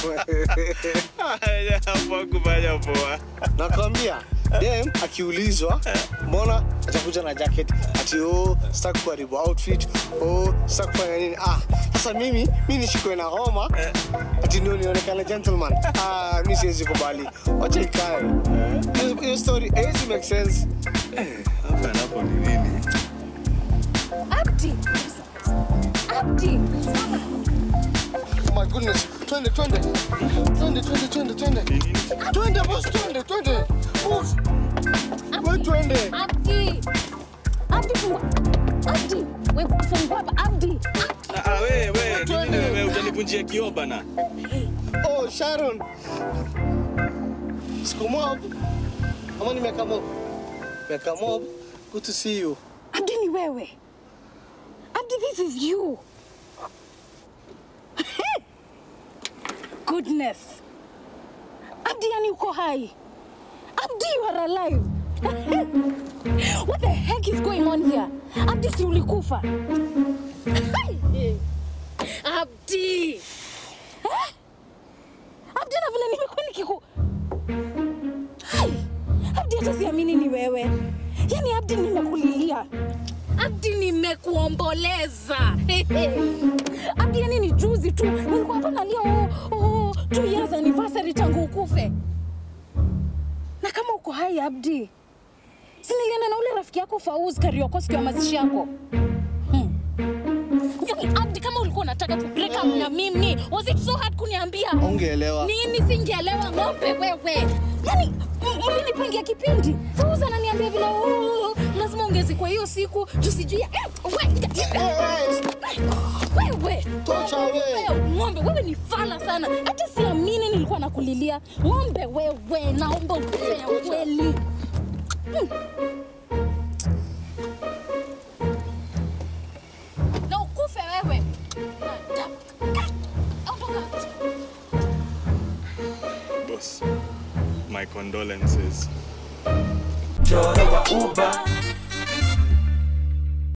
Hapo kufanya poa. nakwambia dem akiulizwa mbona atakuja na jacket ati oh, sitaki kuharibu outfit oh, sitaki kufanya nini ah sasa mimi mi nishikwe na homa ati ndio nionekane gentleman ah mi siwezi kubali wacha ikae Hiyo- hiyo story haiwezi make sense Hapa napo ni nini? Abdi. Abdi. oh my goodness twende twende twende twende twende twende twende boss twende twende move we twende Abdi. Abdi fungua. Abdi. We fungua hapa. Abdi. Ah, ah, wewe wewe, ni Twende. nini wewe utanivunjia kioo bana? Oh, Sharon. Siku mob. Ama ni miaka mob? Miaka mob. Good to see you. Abdi ni wewe. Abdi, this is you. Goodness. Abdi, yani uko hai. Abdi, you are alive. What the heck is going on here? Abdi, si ulikufa? Abdi. Eh? Abdi, na vile nimekuwa nikiku... Hai. Abdi, hata siamini ni wewe. Yaani Abdi, nimekulilia. Abdi, nimekuomboleza. Abdi, yani ni juzi tu nilikuwa hapa nalia oh, oh, two years anniversary tangu ukufe. Na kama uko hai Abdi, si nilienda na ule rafiki yako Fauz Karioko siku ya mazishi yako hmm. Yaani, Abdi, kama ulikuwa unataka tu break up na mimi, was it so hard kuniambia? Ungeelewa. Nini singeelewa ng'ombe wewe? Yaani m- mlinipangia kipindi. Fauza ananiambia vile "Oh, lazima ongezi kwa hiyo siku tusijui. Eh, we- Wewe. Tocha wewe. Wewe, Ng'ombe wewe ni fala sana. Hata siamini nilikuwa nakulilia. Ng'ombe wewe, naomba ukufe ya kweli. Hmm. Na ukufe wewe. Adabu. Ondoka. Boss, my condolences. Choro wa Uber